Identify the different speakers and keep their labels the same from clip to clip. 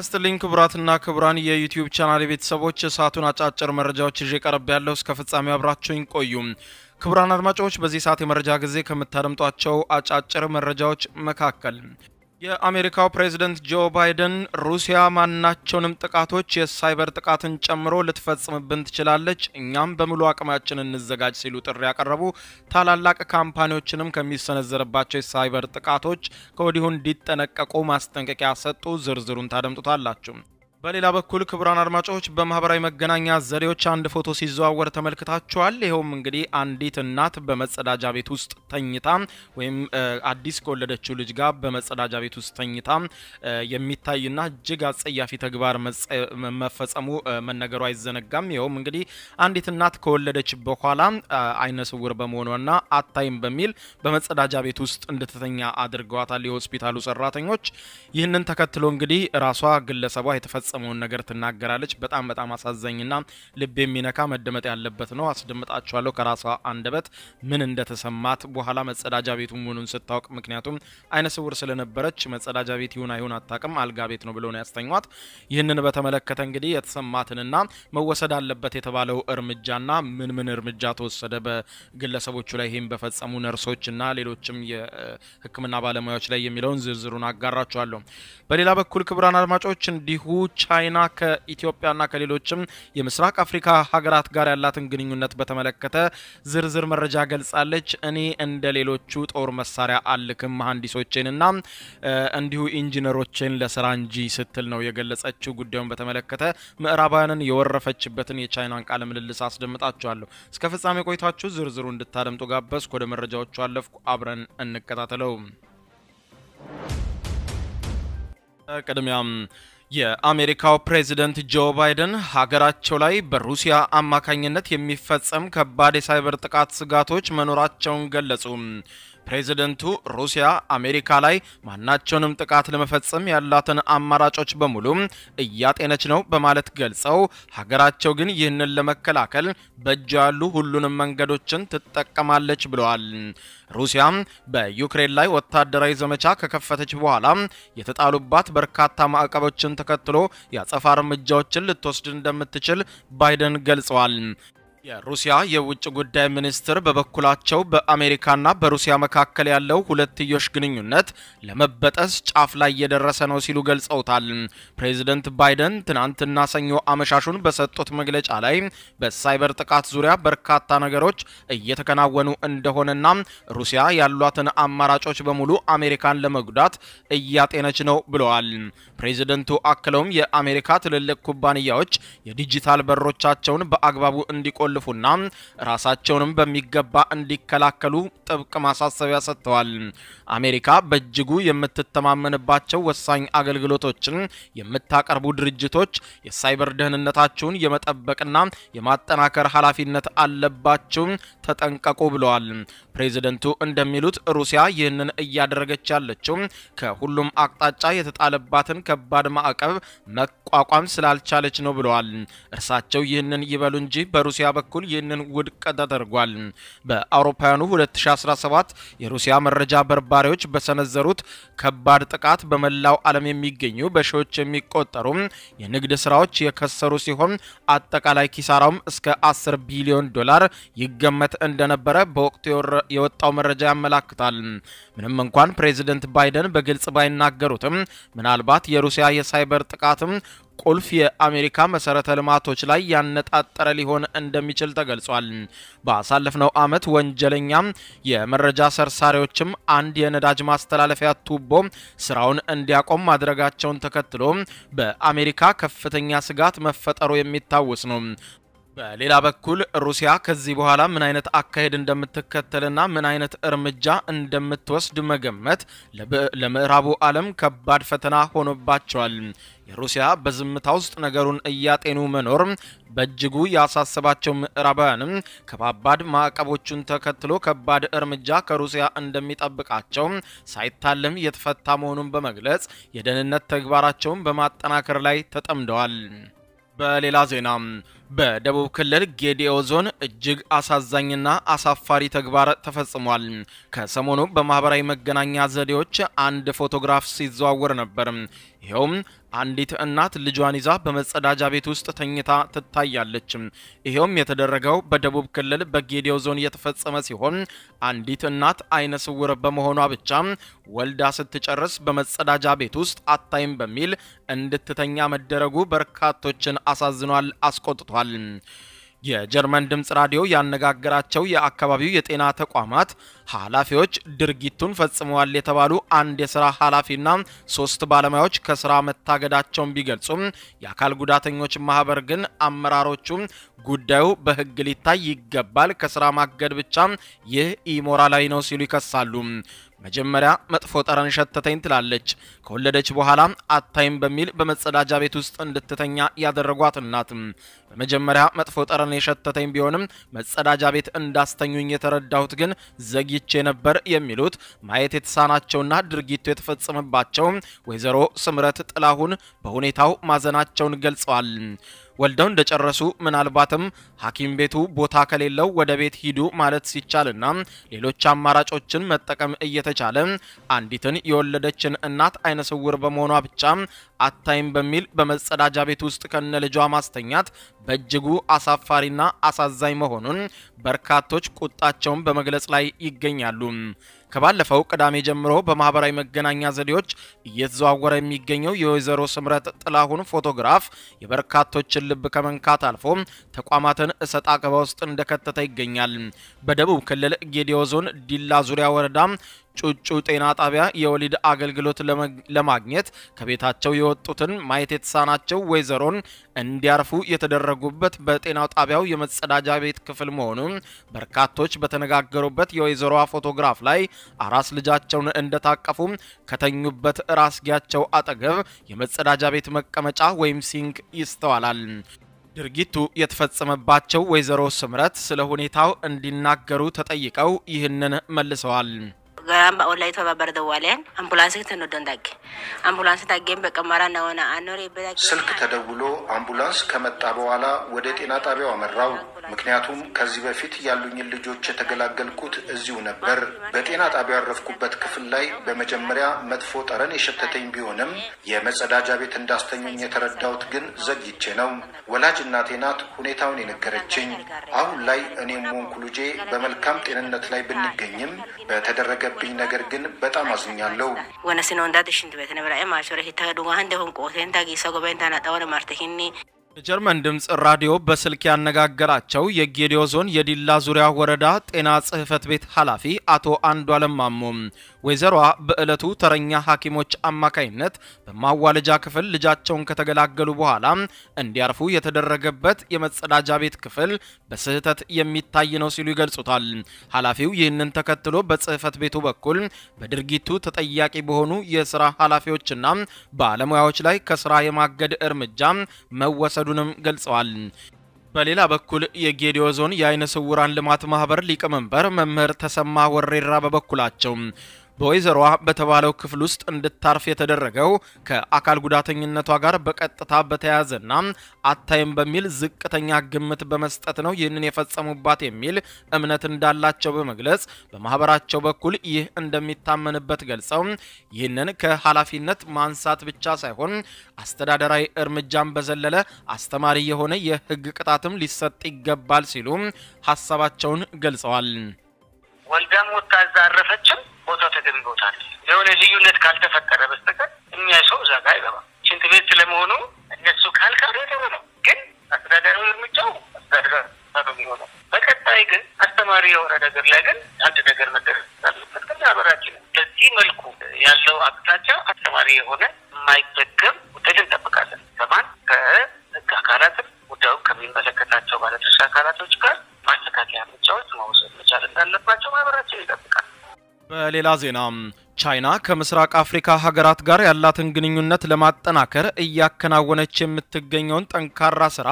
Speaker 1: ይስጥልኝ ክቡራትና ክቡራን የዩቲዩብ ቻናል ቤተሰቦች እሳቱን አጫጭር መረጃዎች ይዤ ቀረብ ያለው እስከ ፍጻሜ አብራችሁኝ ቆዩ። ክቡራን አድማጮች በዚህ ሰዓት የመረጃ ጊዜ ከምታደምጧቸው አጫጭር መረጃዎች መካከል የአሜሪካው ፕሬዝደንት ጆ ባይደን ሩሲያ ማናቸውንም ጥቃቶች የሳይበር ጥቃትን ጨምሮ ልትፈጽምብን ትችላለች፣ እኛም በሙሉ አቅማችን እንዘጋጅ ሲሉ ጥሪ ያቀረቡ፣ ታላላቅ ካምፓኒዎችንም ከሚሰነዘርባቸው የሳይበር ጥቃቶች ከወዲሁ እንዲጠነቀቁ ማስጠንቀቂያ ሰጡ። ዝርዝሩን ታደምጡታላችሁ። በሌላ በኩል ክቡራን አድማጮች በማህበራዊ መገናኛ ዘዴዎች አንድ ፎቶ ሲዘዋወር ተመልክታችኋል። ይኸውም እንግዲህ አንዲት እናት በመጸዳጃ ቤት ውስጥ ተኝታ ወይም አዲስ ከወለደችው ልጅ ጋር በመጸዳጃ ቤት ውስጥ ተኝታ የሚታይና እጅግ አጸያፊ ተግባር መፈጸሙ መነገሩ አይዘነጋም። ይኸውም እንግዲህ አንዲት እናት ከወለደች በኋላ አይነ ስውር በመሆኗና አታይም በሚል በመጸዳጃ ቤት ውስጥ እንድትተኛ አድርገዋታል የሆስፒታሉ ሰራተኞች። ይህንን ተከትሎ እንግዲህ ራሷ ግለሰቧ የተፈ የተፈጸመውን ነገር ትናገራለች። በጣም በጣም አሳዛኝና ልብ የሚነካ መደመጥ ያለበት ነው። አስደምጣችኋለሁ ከራሷ አንደበት ምን እንደተሰማት በኋላ መጸዳጃ ቤቱ መሆኑን ስታውቅ፣ ምክንያቱም አይነ ስውር ስለነበረች መጸዳጃ ቤት ይሁን አይሁን አታውቅም፣ አልጋ ቤት ነው ብሎ ነው ያስተኟት። ይህንን በተመለከተ እንግዲህ የተሰማትንና መወሰድ አለበት የተባለው እርምጃና ምን ምን እርምጃ ተወሰደ በግለሰቦቹ ላይ ይህም በፈጸሙ ነርሶችና ሌሎችም የሕክምና ባለሙያዎች ላይ የሚለውን ዝርዝሩን አጋራችኋለሁ። በሌላ በኩል ክቡራን አድማጮች እንዲሁ ቻይና ከኢትዮጵያና ከሌሎችም የምስራቅ አፍሪካ ሀገራት ጋር ያላትን ግንኙነት በተመለከተ ዝርዝር መረጃ ገልጻለች። እኔ እንደ ሌሎቹ ጦር መሳሪያ አልክም መሐንዲሶቼንና እንዲሁ ኢንጂነሮቼን ለስራ እንጂ ስትል ነው የገለጸችው። ጉዳዩን በተመለከተ ምዕራባውያንን የወረፈችበትን የቻይናን ቃለ ምልልስ አስደምጣችኋለሁ። እስከ ፍጻሜ ቆይታችሁ ዝርዝሩ እንድታደምጡ ጋበዝኩ። ወደ መረጃዎቹ አለፍኩ። አብረን እንከታተለው። ቅድሚያም የአሜሪካው ፕሬዝደንት ጆ ባይደን ሀገራቸው ላይ በሩሲያ አማካኝነት የሚፈጸም ከባድ የሳይበር ጥቃት ስጋቶች መኖራቸውን ገለጹ። ፕሬዝደንቱ ሩሲያ አሜሪካ ላይ ማናቸውንም ጥቃት ለመፈጸም ያላትን አማራጮች በሙሉ እያጤነች ነው በማለት ገልጸው ሀገራቸው ግን ይህንን ለመከላከል በእጅ ያሉ ሁሉንም መንገዶችን ትጠቀማለች ብለዋል። ሩሲያም በዩክሬን ላይ ወታደራዊ ዘመቻ ከከፈተች በኋላ የተጣሉባት በርካታ ማዕቀቦችን ተከትሎ የአጸፋ እርምጃዎችን ልትወስድ እንደምትችል ባይደን ገልጸዋል። የሩሲያ የውጭ ጉዳይ ሚኒስትር በበኩላቸው በአሜሪካና በሩሲያ መካከል ያለው ሁለትዮሽ ግንኙነት ለመበጠስ ጫፍ ላይ እየደረሰ ነው ሲሉ ገልጸውታል። ፕሬዚደንት ባይደን ትናንትና ሰኞ አመሻሹን በሰጡት መግለጫ ላይ በሳይበር ጥቃት ዙሪያ በርካታ ነገሮች እየተከናወኑ እንደሆነና ሩሲያ ያሏትን አማራጮች በሙሉ አሜሪካን ለመጉዳት እያጤነች ነው ብለዋል። ፕሬዚደንቱ አክለውም የአሜሪካ ትልልቅ ኩባንያዎች የዲጂታል በሮቻቸውን በአግባቡ እንዲቆ ልፉና ራሳቸውንም በሚገባ እንዲከላከሉ ጥብቅ ማሳሰቢያ ሰጥተዋል። አሜሪካ በእጅጉ የምትተማመንባቸው ወሳኝ አገልግሎቶችን የምታቀርቡ ድርጅቶች የሳይበር ደህንነታችሁን የመጠበቅና የማጠናከር ኃላፊነት አለባችሁ፣ ተጠንቀቁ ብለዋል። ፕሬዚደንቱ እንደሚሉት ሩሲያ ይህንን እያደረገች ያለችው ከሁሉም አቅጣጫ የተጣለባትን ከባድ ማዕቀብ መቋቋም ስላልቻለች ነው ብለዋል። እርሳቸው ይህንን ይበሉ እንጂ በሩሲያ በኩል ይህንን ውድቅ ተደርጓል። በአውሮፓውያኑ 2017 የሩሲያ መረጃ በርባሪዎች በሰነዘሩት ከባድ ጥቃት በመላው ዓለም የሚገኙ በሺዎች የሚቆጠሩ የንግድ ስራዎች የከሰሩ ሲሆን አጠቃላይ ኪሳራውም እስከ 10 ቢሊዮን ዶላር ይገመት እንደነበረ በወቅቱ የወጣው መረጃ ያመላክታል። ምንም እንኳን ፕሬዚደንት ባይደን በግልጽ ባይናገሩትም ምናልባት የሩሲያ የሳይበር ጥቃትም ቁልፍ የአሜሪካ መሰረተ ልማቶች ላይ ያነጣጠረ ሊሆን እንደሚችል ተገልጿል። ባሳለፍነው ዓመት ወንጀለኛም የመረጃ ሰርሳሪዎችም አንድ የነዳጅ ማስተላለፊያ ቱቦ ስራውን እንዲያቆም ማድረጋቸውን ተከትሎ በአሜሪካ ከፍተኛ ስጋት መፈጠሩ የሚታወስ ነው። በሌላ በኩል ሩሲያ ከዚህ በኋላ ምን አይነት አካሄድ እንደምትከተልና ምን አይነት እርምጃ እንደምትወስድ መገመት ለምዕራቡ ዓለም ከባድ ፈተና ሆኖባቸዋል። የሩሲያ በዝምታ ውስጥ ነገሩን እያጤኑ መኖር በእጅጉ ያሳሰባቸው ምዕራባውያንም ከባባድ ማዕቀቦቹን ተከትሎ ከባድ እርምጃ ከሩሲያ እንደሚጠብቃቸው ሳይታለም የተፈታ መሆኑን በመግለጽ የደህንነት ተግባራቸውን በማጠናከር ላይ ተጠምደዋል። በሌላ ዜና በደቡብ ክልል ጌዲኦ ዞን እጅግ አሳዛኝና አሳፋሪ ተግባር ተፈጽሟል። ከሰሞኑ በማህበራዊ መገናኛ ዘዴዎች አንድ ፎቶግራፍ ሲዘዋወር ነበር። ይኸውም አንዲት እናት ልጇን ይዛ በመጸዳጃ ቤት ውስጥ ተኝታ ትታያለች። ይኸውም የተደረገው በደቡብ ክልል በጌዲኦ ዞን የተፈጸመ ሲሆን አንዲት እናት አይነ ስውር በመሆኗ ብቻ ወልዳ ስትጨርስ በመጸዳጃ ቤት ውስጥ አታይም በሚል እንድትተኛ መደረጉ በርካቶችን አሳዝኗል፣ አስቆጥቷል። የጀርመን ድምፅ ራዲዮ ያነጋገራቸው የአካባቢው የጤና ተቋማት ኃላፊዎች ድርጊቱን ፈጽመዋል የተባሉ አንድ የስራ ኃላፊና ሶስት ባለሙያዎች ከስራ መታገዳቸውን ቢገልጹም የአካል ጉዳተኞች ማህበር ግን አመራሮቹ ጉዳዩ በሕግ ሊታይ ይገባል፣ ከስራ ማገድ ብቻ ይህ ኢሞራላዊ ነው ሲሉ ይከሳሉ። መጀመሪያ መጥፎ ጠረን ሸተተኝ ትላለች። ከወለደች በኋላ አታይም በሚል በመጸዳጃ ቤት ውስጥ እንድትተኛ ያደረጓት እናት በመጀመሪያ መጥፎ ጠረን የሸተተኝ ቢሆንም መጸዳጃ ቤት እንዳስተኙኝ የተረዳሁት ግን ዘግይቼ ነበር የሚሉት ማየት የተሳናቸውና ድርጊቱ የተፈጸመባቸው ወይዘሮ ስምረት ጥላሁን በሁኔታው ማዘናቸውን ገልጸዋል። ወልደው እንደጨረሱ ምናልባትም ሐኪም ቤቱ ቦታ ከሌለው ወደ ቤት ሂዱ ማለት ሲቻልና ሌሎች አማራጮችን መጠቀም እየተቻለ አንዲትን የወለደችን እናት አይነ ስውር በመሆኗ ብቻ አታይም በሚል በመጸዳጃ ቤት ውስጥ ከነ ልጇ ማስተኛት በእጅጉ አሳፋሪና አሳዛኝ መሆኑን በርካቶች ቁጣቸውን በመግለጽ ላይ ይገኛሉ። ከባለፈው ቅዳሜ ጀምሮ በማህበራዊ መገናኛ ዘዴዎች እየተዘዋወረ የሚገኘው የወይዘሮ ስምረት ጥላሁን ፎቶግራፍ የበርካቶችን ልብ ከመንካት አልፎ ተቋማትን እሰጥ አገባ ውስጥ እንደከተተ ይገኛል። በደቡብ ክልል ጌዲኦ ዞን ዲላ ዙሪያ ወረዳ ጩጩ ጤና ጣቢያ የወሊድ አገልግሎት ለማግኘት ከቤታቸው የወጡትን ማየት የተሳናቸው ወይዘሮን እንዲያርፉ የተደረጉበት በጤናው ጣቢያው የመጸዳጃ ቤት ክፍል መሆኑን በርካቶች በተነጋገሩበት የወይዘሮዋ ፎቶግራፍ ላይ አራስ ልጃቸውን እንደታቀፉ ከተኙበት ራስጌያቸው አጠገብ የመጸዳጃ ቤት መቀመጫ ወይም ሲንክ ይስተዋላል። ድርጊቱ የተፈጸመባቸው ወይዘሮ ስምረት ስለ ሁኔታው እንዲናገሩ ተጠይቀው ይህንን መልሰዋል።
Speaker 2: gamba ኦንላይን ተባበር ደዋለን አምቡላንስ ተነዶን ዳግ አምቡላንስ ታገኝ በቀማራ ነውና አኖሬ በዳግ
Speaker 3: ስልክ ተደውሎ አምቡላንስ ከመጣ በኋላ ወደ ጤና ጣቢያው አመራው። ምክንያቱም ከዚህ በፊት ያሉኝን ልጆች የተገላገልኩት እዚሁ ነበር። በጤና ጣቢያው ያረፍኩበት ክፍል ላይ በመጀመሪያ መጥፎ ጠረን የሸተተኝ ቢሆንም የመጸዳጃ ቤት እንዳስተኙኝ የተረዳሁት ግን ዘግይቼ ነው። ወላጅ እናቴ ናት ሁኔታውን የነገረችኝ። አሁን ላይ እኔም ሆንኩ ልጄ በመልካም ጤንነት ላይ ብንገኝም በተደረገብኝ ነገር ግን በጣም አዝኛለሁ።
Speaker 2: ወነስነ ወንዳት ሽንት ቤት ነብራ ማሾረ ሂታ ዱጋ ህንደ ሆን ቆቴን ታጊ ሰጎበን ታናጣወነ ማርተሂኒ
Speaker 1: የጀርመን ድምፅ ራዲዮ በስልክ ያነጋገራቸው የጌዲኦ ዞን የዲላ ዙሪያ ወረዳ ጤና ጽሕፈት ቤት ኃላፊ አቶ አንዷለም ማሞ ወይዘሮዋ በዕለቱ ተረኛ ሐኪሞች አማካይነት በማዋለጃ ክፍል ልጃቸውን ከተገላገሉ በኋላ እንዲያርፉ የተደረገበት የመጸዳጃ ቤት ክፍል በስህተት የሚታይ ነው ሲሉ ይገልጹታል። ኃላፊው ይህንን ተከትሎ በጽሕፈት ቤቱ በኩል በድርጊቱ ተጠያቂ በሆኑ የስራ ኃላፊዎችና ባለሙያዎች ላይ ከስራ የማገድ እርምጃ መወሰዱንም ገልጸዋል። በሌላ በኩል የጌዲኦ ዞን የአይነ ስውራን ልማት ማህበር ሊቀመንበር መምህር ተሰማ ወሬራ በበኩላቸው በወይዘሮዋ በተባለው ክፍል ውስጥ እንድታርፍ የተደረገው ከአካል ጉዳተኝነቷ ጋር በቀጥታ በተያያዘና አታይም በሚል ዝቅተኛ ግምት በመስጠት ነው ይህንን የፈጸሙባት የሚል እምነት እንዳላቸው በመግለጽ በማህበራቸው በኩል ይህ እንደሚታመንበት ገልጸው ይህንን ከኃላፊነት ማንሳት ብቻ ሳይሆን አስተዳደራዊ እርምጃን በዘለለ አስተማሪ የሆነ የሕግ ቅጣትም ሊሰጥ ይገባል ሲሉ ሀሳባቸውን ገልጸዋል።
Speaker 4: ወልዳም ወታ እዛ አረፈችም ቦታው ተገቢ ቦታ ነው። የሆነ ልዩነት ካልተፈጠረ በስተቀር የሚያይ ሰው እዛ ጋር አይገባም። ሽንት ቤት ስለመሆኑ እነሱ ካልካሉ ጥሩ ነው፣ ግን አስተዳደራዊ እርምጃው አስተዳደራዊ ነው የሚሆነው። በቀጣይ ግን አስተማሪ የሆነ ነገር ላይ ግን አንድ ነገር መደረግ አለበት። ግን ማህበራችን በዚህ መልኩ ያለው አቅጣጫ አስተማሪ የሆነ የማይደገም ውጤት እንጠብቃለን። ከማን ከህግ አካላትም ጉዳዩ ከሚመለከታቸው ባለድርሻ አካላቶች ጋር ማስተካከያ እርምጃዎች መውሰድ መቻል እንዳለባቸው ማህበራችን ይጠብቃል።
Speaker 1: በሌላ ዜና ቻይና ከምስራቅ አፍሪካ ሀገራት ጋር ያላትን ግንኙነት ለማጠናከር እያከናወነች የምትገኘውን ጠንካራ ስራ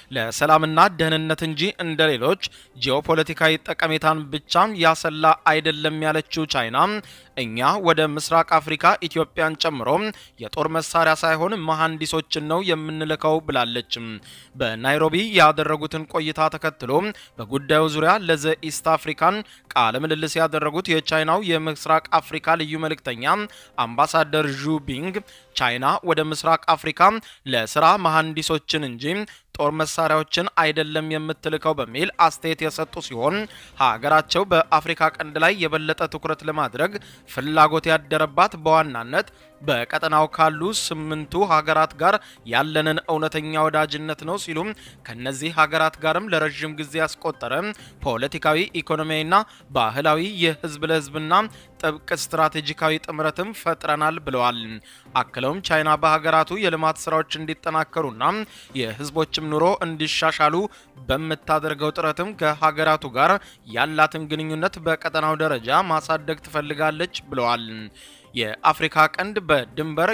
Speaker 1: ለሰላምና ደህንነት እንጂ እንደ ሌሎች ጂኦፖለቲካዊ ጠቀሜታን ብቻ ያሰላ አይደለም ያለችው ቻይና እኛ ወደ ምስራቅ አፍሪካ ኢትዮጵያን ጨምሮ የጦር መሳሪያ ሳይሆን መሐንዲሶችን ነው የምንልከው ብላለች። በናይሮቢ ያደረጉትን ቆይታ ተከትሎ በጉዳዩ ዙሪያ ለዘ ኢስት አፍሪካን ቃለ ምልልስ ያደረጉት የቻይናው የምስራቅ አፍሪካ ልዩ መልእክተኛ አምባሳደር ዡ ቢንግ ቻይና ወደ ምስራቅ አፍሪካ ለስራ መሐንዲሶችን እንጂ ጦር መሳሪያዎችን አይደለም የምትልከው በሚል አስተያየት የሰጡ ሲሆን ሀገራቸው በአፍሪካ ቀንድ ላይ የበለጠ ትኩረት ለማድረግ ፍላጎት ያደረባት በዋናነት በቀጠናው ካሉ ስምንቱ ሀገራት ጋር ያለንን እውነተኛ ወዳጅነት ነው ሲሉም ከነዚህ ሀገራት ጋርም ለረዥም ጊዜ ያስቆጠረ ፖለቲካዊ፣ ኢኮኖሚያዊና ባህላዊ የህዝብ ለህዝብና ጥብቅ ስትራቴጂካዊ ጥምረትም ፈጥረናል ብለዋል። አክለውም ቻይና በሀገራቱ የልማት ስራዎች እንዲጠናከሩና የህዝቦችም ኑሮ እንዲሻሻሉ በምታደርገው ጥረትም ከሀገራቱ ጋር ያላትን ግንኙነት በቀጠናው ደረጃ ማሳደግ ትፈልጋለች ብለዋል። የአፍሪካ ቀንድ በድንበር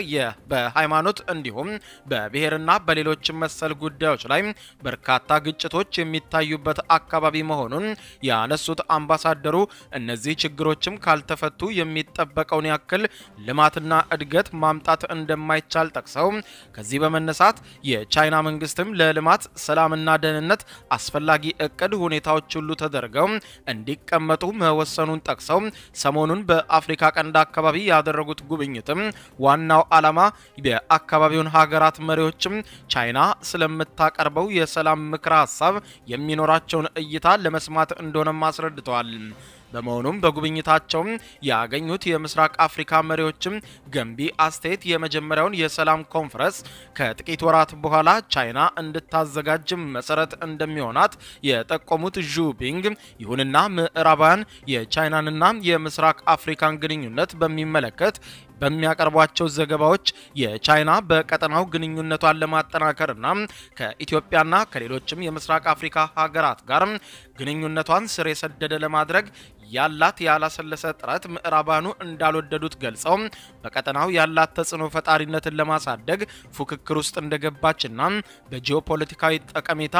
Speaker 1: በሃይማኖት እንዲሁም በብሔርና በሌሎችም መሰል ጉዳዮች ላይ በርካታ ግጭቶች የሚታዩበት አካባቢ መሆኑን ያነሱት አምባሳደሩ እነዚህ ችግሮችም ካልተፈቱ የሚጠበቀውን ያክል ልማትና እድገት ማምጣት እንደማይቻል ጠቅሰው ከዚህ በመነሳት የቻይና መንግስትም ለልማት ሰላምና ደህንነት አስፈላጊ እቅድ ሁኔታዎች ሁሉ ተደርገው እንዲቀመጡ መወሰኑን ጠቅሰው ሰሞኑን በአፍሪካ ቀንድ አካባቢ ያደረጉት ጉብኝትም ዋናው ዓላማ የአካባቢውን ሀገራት መሪዎችም ቻይና ስለምታቀርበው የሰላም ምክረ ሀሳብ የሚኖራቸውን እይታ ለመስማት እንደሆነም አስረድተዋል። በመሆኑም በጉብኝታቸውም ያገኙት የምስራቅ አፍሪካ መሪዎችም ገንቢ አስተያየት የመጀመሪያውን የሰላም ኮንፈረንስ ከጥቂት ወራት በኋላ ቻይና እንድታዘጋጅ መሰረት እንደሚሆናት የጠቆሙት ዡ ቢንግ፣ ይሁንና ምዕራባውያን የቻይናንና የምስራቅ አፍሪካን ግንኙነት በሚመለከት በሚያቀርቧቸው ዘገባዎች የቻይና በቀጠናው ግንኙነቷን ለማጠናከርና ከኢትዮጵያና ከሌሎችም የምስራቅ አፍሪካ ሀገራት ጋር ግንኙነቷን ስር የሰደደ ለማድረግ ያላት ያላሰለሰ ጥረት ምዕራባኑ እንዳልወደዱት ገልጸው በቀጠናው ያላት ተጽዕኖ ፈጣሪነትን ለማሳደግ ፉክክር ውስጥ እንደገባችና በጂኦፖለቲካዊ ጠቀሜታ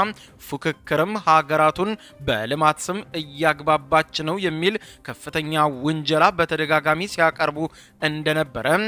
Speaker 1: ፉክክርም ሀገራቱን በልማት ስም እያግባባች ነው የሚል ከፍተኛ ውንጀላ በተደጋጋሚ ሲያቀርቡ እንደነበረ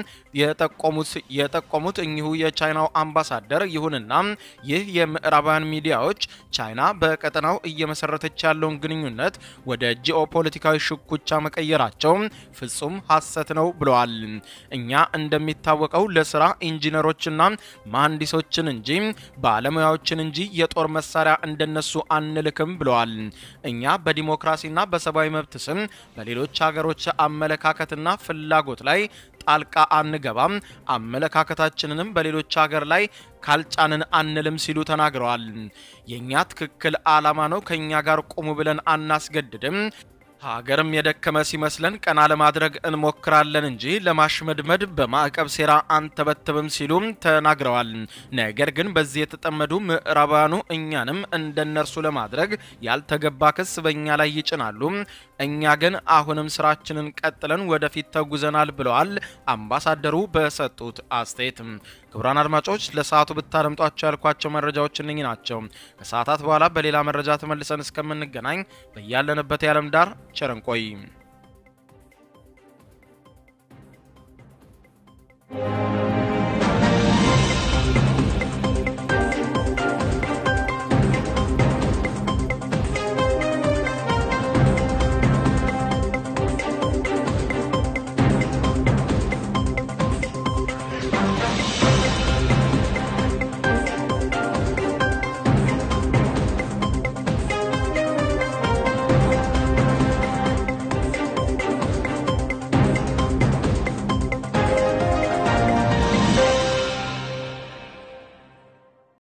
Speaker 1: የጠቆሙት እኚሁ የቻይናው አምባሳደር፣ ይሁንና ይህ የምዕራባውያን ሚዲያዎች ቻይና በቀጠናው እየመሰረተች ያለውን ግንኙነት ወደ ጂኦፖለቲካዊ ሽኩቻ መቀየራቸው ፍጹም ሐሰት ነው ብለዋል። እኛ እንደሚታወቀው ለስራ ኢንጂነሮችና መሐንዲሶችን እንጂ ባለሙያዎችን እንጂ የጦር መሳሪያ እንደነሱ አንልክም ብለዋል። እኛ በዲሞክራሲና በሰብአዊ መብት ስም በሌሎች ሀገሮች አመለካከትና ፍላጎት ላይ ጣልቃ አንገባም፣ አመለካከታችንንም በሌሎች ሀገር ላይ ካልጫንን አንልም ሲሉ ተናግረዋል። የእኛ ትክክል ዓላማ ነው። ከእኛ ጋር ቁሙ ብለን አናስገድድም። ሀገርም የደከመ ሲመስለን ቀና ለማድረግ እንሞክራለን እንጂ ለማሽመድመድ በማዕቀብ ሴራ አንተበትብም ሲሉም ተናግረዋል። ነገር ግን በዚህ የተጠመዱ ምዕራባውያኑ እኛንም እንደነርሱ ለማድረግ ያልተገባ ክስ በእኛ ላይ ይጭናሉ። እኛ ግን አሁንም ስራችንን ቀጥለን ወደፊት ተጉዘናል ብለዋል አምባሳደሩ በሰጡት አስተያየት። ክቡራን አድማጮች ለሰዓቱ ብታደምጧቸው ያልኳቸው መረጃዎች እነኚህ ናቸው። ከሰዓታት በኋላ በሌላ መረጃ ተመልሰን እስከምንገናኝ በያለንበት የዓለም ዳር ቸር እንቆይ።